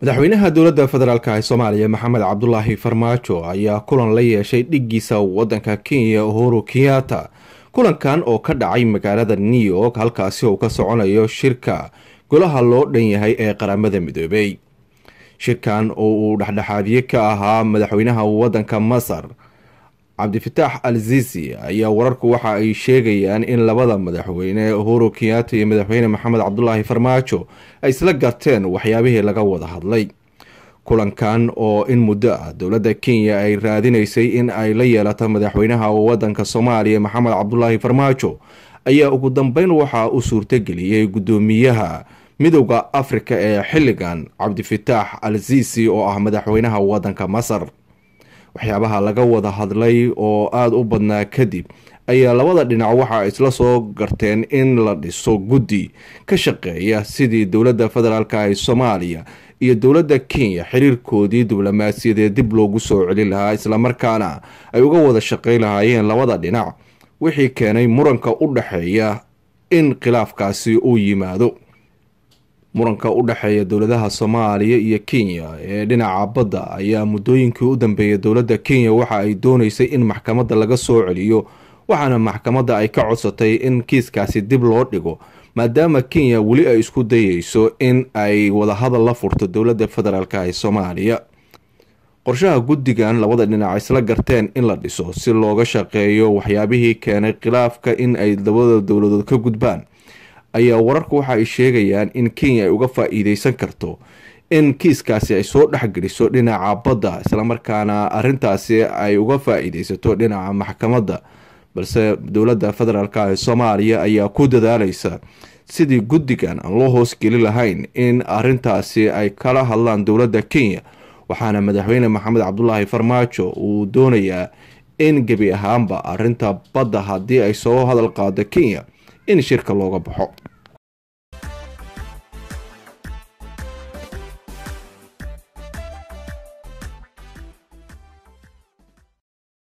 madaxweynaha dowladda federaalk ee soomaaliya maxamed cabdulaahi farmaajo ayaa kulan la yeeshay dhiggiisa wadanka kenya uhuru kenyatta kulankan oo ka dhacay magaalada new york halkaasi uu ka soconayo shirka golaha loo dhan yahay ee qaramada midoobay shirkan oo uu dhexdhexaadiye ka ahaa madaxweynaha wadanka masar cabdifitaax al zizi ayaa wararku waxa ay sheegayaan in labada madaxweyne uhuru kenyatta iyo madaxweyne maxamed cabdulaahi farmaajo ay isla garteen waxyaabihii laga wada hadlay kulankan oo in muddo ah dowladda kenya ay raadinaysay in ay la yeelato madaxweynaha wadanka soomaaliya maxamed cabdulaahi farmaajo ayaa ugu dambeyn waxaa u suurtageliyey guddoomiyaha midowda afrika ee xilligan cabdifitaax al zizi oo ah madaxweynaha wadanka masar waxyaabaha laga wada hadlay oo aada u badnaa kadib ayaa labada dhinac waxa isla soo garteen in la dhiso guddi ka shaqeeya sidii dowladda federaalk ee soomaaliya iyo dowladda kenya xiriirkoodii diblomaasiyadeed dib loogu soo celin lahaa islamarkaana ay uga wada shaqeyn lahaayeen labada dhinac wixii keenay muranka u dhexeeya in khilaafkaasi uu yimaado muranka u dhexeeya dowladaha soomaaliya iyo kenya ee dhinaca badda ayaa muddooyinkii u dambeeyay dowladda kenya waxa ay dooneysay in maxkamadda laga soo celiyo waxaana maxkamadda ay ka codsatay in kiiskaasi dib loo dhigo maadaama kenya weli ay isku dayeyso in ay wadahadal la furto dowladda federaalk ee soomaaliya qorshaha guddigan labada dhinac isla garteen in la dhiso si looga shaqeeyo waxyaabihii keenay khilaafka in ay labada dowladood ka gudbaan ayaa wararku waxa ay sheegayaan in kenya ay uga faa-iideysan karto in kiiskaasi ay soo dhexgeliso dhinaca badda islamarkaana arintaasi ay uga faa-iideysato dhinaca maxkamadda balse dowladda federaalk ee soomaaliya ayaa ku dadaaleysa sidii guddigan aan loo hoosgeli lahayn in arintaasi ay kala hadlaan dowladda kenya waxaana madaxweyne maxamed cabdulaahi farmaajo uu doonayaa in gebi ahaanba arinta badda haddii ay soo hadal qaado kenya in shirka looga baxo